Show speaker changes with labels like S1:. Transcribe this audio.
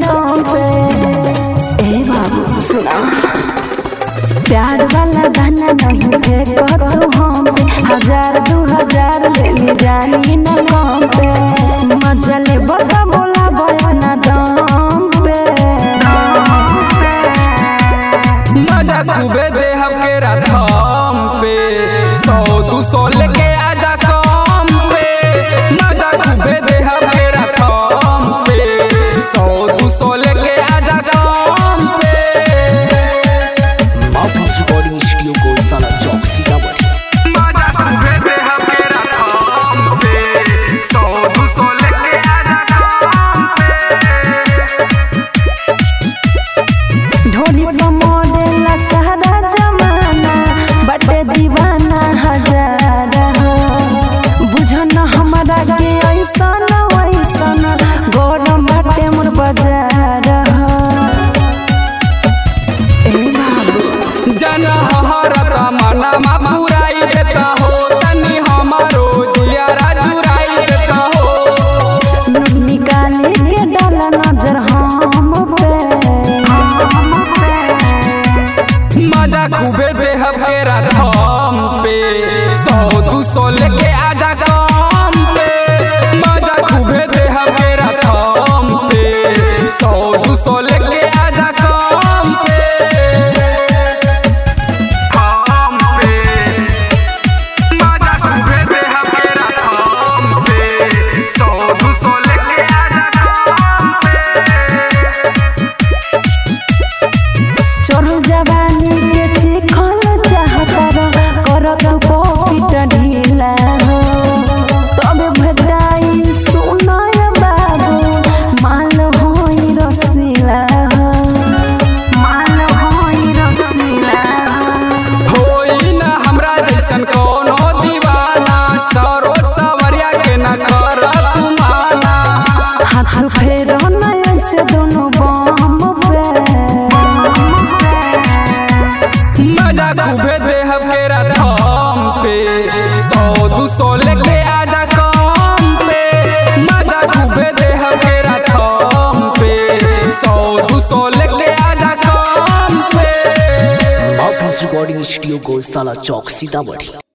S1: कम पे ए बाबू सुना प्यार वाला गाना नहीं फेंको तू हम पे हजार दू हजार ले ली जानी न कम पे मजा ले बता बोला बयाना दम पे
S2: मजा खूबे दे हमके रथम पे सौ दू सौ लेके आजा कम पे मजा खूबे दे हमके रथम पे सौ दू सौ लेके आजा कम पे
S3: माउथ रिकॉर्डिंग स्टूडियो को साला चौक सीतामढ़ी
S2: मजा खूबे दे हमके रथम पे सौ दू सौ लेके आजा कम पे
S1: ढोली का मॉडल सारा जमाना बड़े दीवाना हजार हो बुझो न हमारा के ऐसन वैसन गौरम बाटे मोर बाजार हो ए बाबू
S2: जन हरत मनमा पुराई देता हो तनी हमारो दियारा जुराई देता हो
S1: नून निकाले के डाल नजर हम पे
S2: मजा खूबे दे हमके रथम पे सौ दू सौ लेके आजा कम पे मजा खूबे दे हमके रथम पे सौ दू सौ लेके आजा कम पे कम पे मजा खूबे दे हमके रथम पे सौ दू सौ लेके आजा कम पे
S1: चढ़ जवानी के चिखल चाहता कर तू पॉकेट ढीला हो तब भेटाई सुनय बाबू माल होई रसीला हो माल होई रसीला हो
S2: होई न हमरा जैसन कोनो दीवाना सरो सवरिया के न कर माना
S1: हाथ फेर न ऐसे दोनों बम पे
S2: मजा खूबे दे हमके रथम पे सौ दू सौ लेके आजा कम पे मजा खूबे दे हमके रथम पे सौ दू सौ लेके आजा कम पे
S3: माउथ रिकॉर्डिंग स्टूडियो को साला चौक सीतामढ़ी